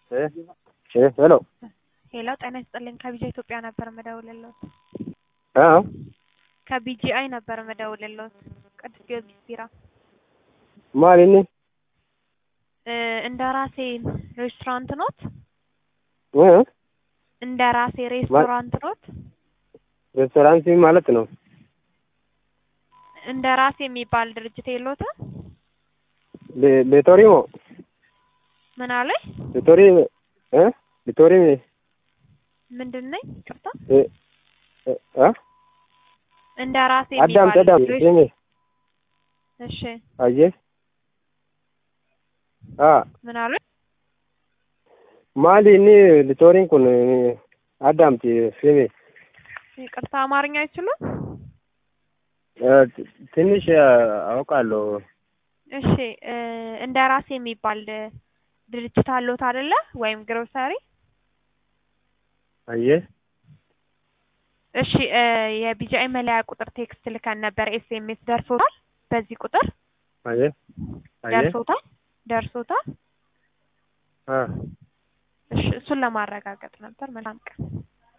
ሄሎ ሄሎ ጤና ይስጥልኝ ከቢጃ ኢትዮጵያ ነበር መደውልልዎት። አ ከቢጂአይ ነበር መደውልልዎት። ቅዱስ ጊዮርጊስ ቢራ ማሊኒ እ እንደ ራሴ ሬስቶራንት ኖት? እ እንደ ራሴ ሬስቶራንት ኖት? ሬስቶራንት ማለት ነው። እንደ ራሴ የሚባል ድርጅት የለዎትም? ሌ- ሌቶሪሞ ምን አለኝ? ሌቶሪ እ ሌቶሪ ምንድን ነኝ? ቅርታ እ እ አ እንደ ራሴ አዳም የሚባል ተዳም ሬስ- ሲሚ እሺ አየ አ ምን አሉኝ? ማሊኒ ሌቶሪን ኩን አዳምቲ ሲሚ ይቅርታ አማርኛ አይችሉም? እ ትንሽ አውቃለሁ። እሺ እ እንደ ራሴ የሚባል ድርጅት አለዎት አይደለ? ወይም ግሮሰሪ አየ እሺ እ የቢጂአይ መለያ ቁጥር ቴክስት ልከን ነበር። ኤስኤምኤስ ደርሶታል? በዚህ ቁጥር አየ አየ ደርሶታል? ደርሶታል? አ እሺ እሱን ለማረጋገጥ ነበር። መልካም ቀን።